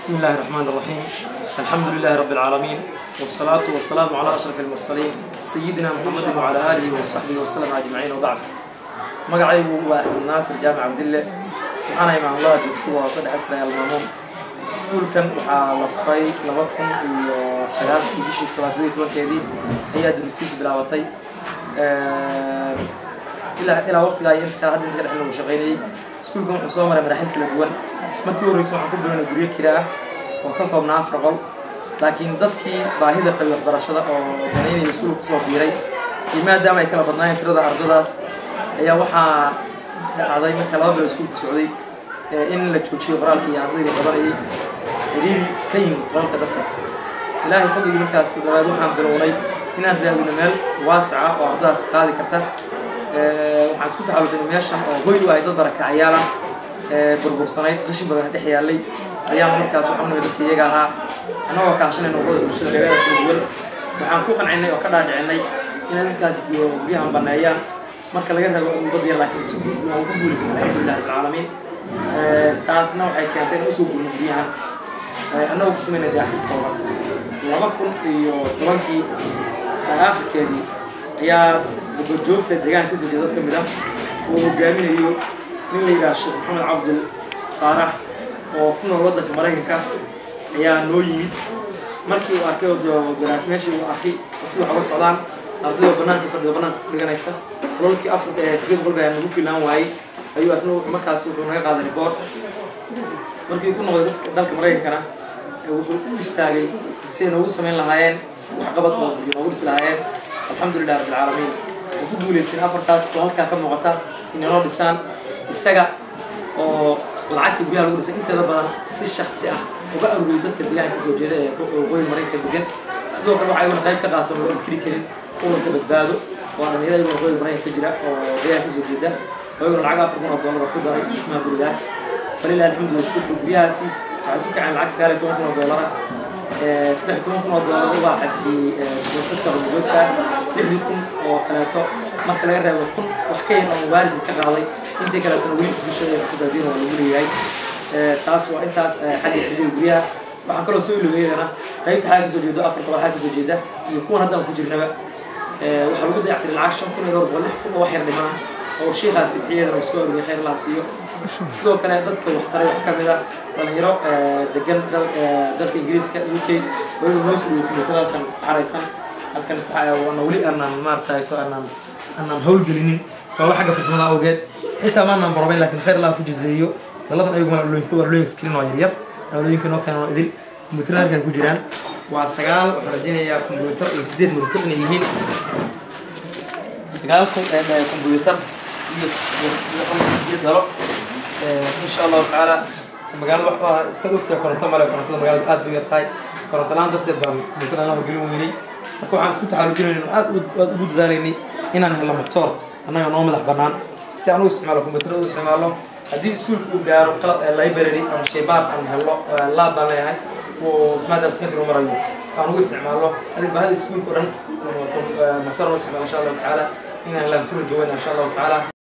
بسم الله الرحمن الرحيم الحمد لله رب العالمين والصلاة والسلام على أشرف المرسلين سيدنا محمد وعلى آله وصحبه وسلم أجمعين وبعد magacaygu waa axmed naasir jaamac cabdille waxaana imaan allah dugsi waa saddex asna almaamuun iskuulkan waxaa la furay laba kun iyo sagaalkii bishii tobaatadii tobankeedii ayaa durustiisu bilaabatay ilaa ilaa waqtigaa iyo inta kale hadda inta ka dhex lagu shaqaynayay iskuulkan wuxuu soo maray maraaxil kala duwan markii horreysay waxaan ku bilownay guryo kira ah oo ka koobnaa afar qol laakiin dadkii baahida qabay waxbarashada oo danaynaya iskuulka kusoo biiray iyo maadaama ay kala badnaayeen tirada ardadaas ayaa waxaa dhacday marka laba bilo iskuulku socday in la joojiyo qoraalka iyo ardayda qabanayay xiriiri ka yimid qolalka dartood ilaahay fadligii markaas dabaad waxaan bilownay inaan raadino meel waasica oo ardadaas qaadi karta waxaan isku taxalujinay meeshan oo hoy u ahay dad barakacyaal ah burbursanayd qashin badan dhex yaallay ayaan markaas waxaan unimid dadka iyaga ahaa annagoo kaashanayna urada bulshada magaalada kala duwan waxaan ku qancinay oo ka dhaadhicinay inay markaas guryahan baneeyaan marka laga rabo dad yar laakiin si guud aan ku guulaysan alxamdulilah rabbilcaalamiin taasna waxay keentay in usoo gurno guryahan annagoo ku sameynay dayactir kooban laba kun iyo tobankii aakhirkeedii ayaa goborjoogta deegaanka kasoo jeeda dad ka mid ah oo hogaaminayo nin la yidhaha sheekh maxamed cabdul faarax oo ku nool waddanka maraykanka ayaa noo yimid markii uu arkay garaasi meeshii uu arkay sida wax uga socdaan ardayda banaanka fadhida banaanka ku dhiganaysa kololkii afarta ee sideed qolba nagu filaan waayey ayuu asna markaas wuxuu naga qaaday report markii ku noqday dadka dalka maraykankana wuxuu u istaagay si ay noogu samayn lahaayeen waxqabad oo guryo noogu dhisi lahaayeen alxamdulilah rabbilcaalamiin waxay ku guulaysteen afartaas oo halkaa ka muuqata inay noo dhisaan isaga oo lacagta guryaha lagu dhisay inteeda badan si shaksi ah uga aruriyay dadka deegaanka kasoo jeeda ee waqooyiga maraykanka degan sidoo kale waxaa iguna qayb ka qaato loo inkiri karin uurka badbaado waa dhalinyaro iguna waqooyiga maraykanka ka jira oo deegaanka kasoo jeeda oo iguna lacag afar kun oo dollar ku daray dhismaha gurigaas falilah alxamdulilah shukru guryahaasi waxay ku kaceen lacag sagaal iyo toban kun oo dollara saddex iyo toban kun oo dollar ubaa xadiyey dadka qurbajoogta lixdii kun oo kaleeto marka laga reebo kun wax ka yar oo waalidka ka qaaday intii kaleetona weli bulshada ku daadiin waa lagu leeyahay taas waa intaas xagga xidhiga guryaha waxaan kaloo soo iloogeydana qaybta xagga kasoo jeedo afarta qol xagga kasoo jeeda iyo kuwan haddaan ku jirnaba waxaa lagu dayactiray lacag shan kun iyo dhowr boqol lix kun oo wax yar dhimana oo shiikaasi bixiyadana uu soo aruriyay khayr allah siiyo sidoo kale dadka waxtaray wax ka mid ah dhalinyaro degan dalka ingiriiska u k waynu noo soo kuleeto halkan xaraysan halkan waana weli aanaan maaragtay aanaan aanaan howlgelinin sababo xagga farsamada awgeed xitaa maanaan borobayn laakiin khayr allah ku jazeeyo laladan ayaguna alooyinka waa alooyin screen oo yaryar alooyinka noo keenan oo idil kombuyuutar halkan ku jiraan waa sagaal waxaan rajaynayaa kombuyuutar iyo sideed kombuyuutar inay yihiin sagaal kombuyuutar iyo sideed dalo insha allahu tacaala magaalada waxaa sad ogtahay koronto male korontada magaalada aad bay yar tahay koronto la-aan darteed baan kombuyuutar aan horgelin weynay marka waxaan isku taxaalujinayna aad aad ugu dadaalaynay inaan helno motor annaga noo madax bannaan si aan u isticmaalo kombuyuutar u isticmaalo haddii iskuulka uu gaaro qalab library ama shaybaar aan helno laab baan leeyahay oo maadaama secondary marayo aan ugu isticmaalo adig baahada iskuulka o dhan motor loo isticmaalo insha allahu tacaala inaan laan ku rajoweyna insha allahu tacaala